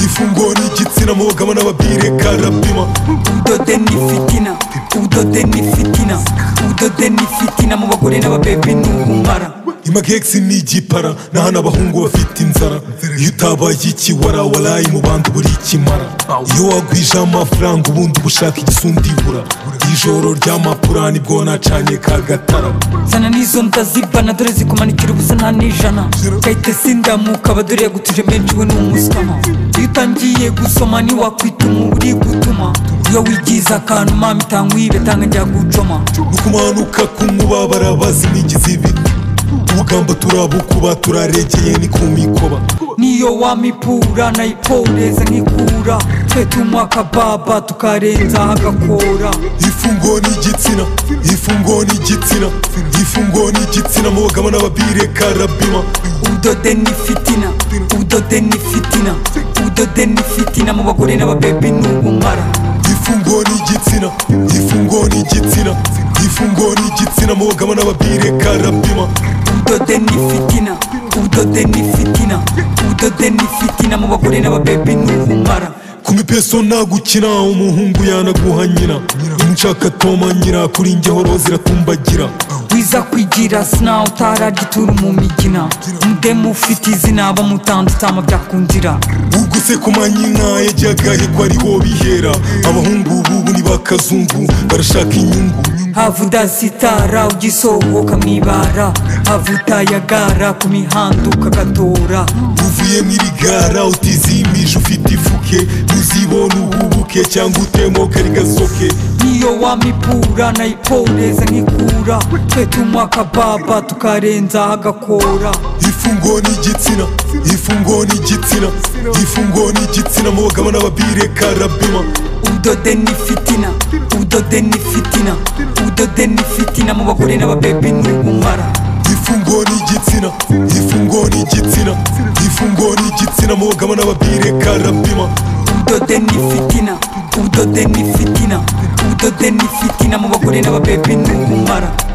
ifunguro ry'igitsina mu bagabo n'ababwire karapima ubudode ni fitina ubudode ni fitina ubudode ni fitina mu bagore n'ababebi ni ubumara imagegisi ni igipara n'ahana abahungu bafite inzara iyo utabaye ikiwara waraye mu bandi buri ikimara iyo wagwije amafaranga ubundi uba ushaka igisundibura ijoro ry'amapura nibwo nacanye kagatara zana n'izo ndazibana dore zikumanikira ubusa nta n'ijana gahita sindamuka abadore yagutuje menshi we ni umusikama iyo utangiye gusoma ntiwakwituma uba uri gutuma iyo wigize akantu mama itanga uyibe tanga njya gucoma nukumanuka k'umubabara bazinigiza ibiti ubugamba turabukuba turaregeye ni ku mikoba niyo wamipura nayiporeza nkikura twe tunywa akababa tukarenza hagakora ifunguro ni igitsina ifunguro ni igitsina ifunguro ni igitsina mu bagabo n'ababire karabima ubudode ni fitina ubudode ni fitina ubudode ni fitina mu bagore n'ababebi ni ubumara ifunguro ni igitsina ifunguro ni igitsina ifunguro ni igitsina mu bagabo n'ababire karabima ubudode ni fitina ubudode ni fitina ubudode ni fitina mu bagore n'ababebi ni ubumara ku mipeso nagukina umuhungu yanaguha nyina inshaka toma nyira kuri njye horo ziratumbagira wiza kwigira sinawe utararya mu migina mudemu ufite izina bamutanze utama byakundira uguse ku manyina yajyagahekwa ariho bihera abahungu bubu ni bakazungu barashaka inyungu hava udasitara ugisohoka mu ibara hava utayagara ku mihanda ukagatora uvuye n'ibigara utizimije ufite ifuke ntuzibona uhubuke cyangwa utemoka rigasoke niyo wamipura nayiporeza nkikura twe tunywa akababa tukarenza hagakora ifunguro ni igitsina ifunguro ni igitsina ifunguro ni igitsina mu bagabo n'ababire karabima ubudode ni fitina ubudode ni fitina ubudode ni fitina mu bagore n'ababebi ni ubumara ifunguro ni igitsina ifunguro ni igitsina ifunguro ni igitsina mu bagabo n'ababire karabima ubudode ni fitina ubudode ni fitina ubudode ni fitina mu bagore n'ababebi ni ubumara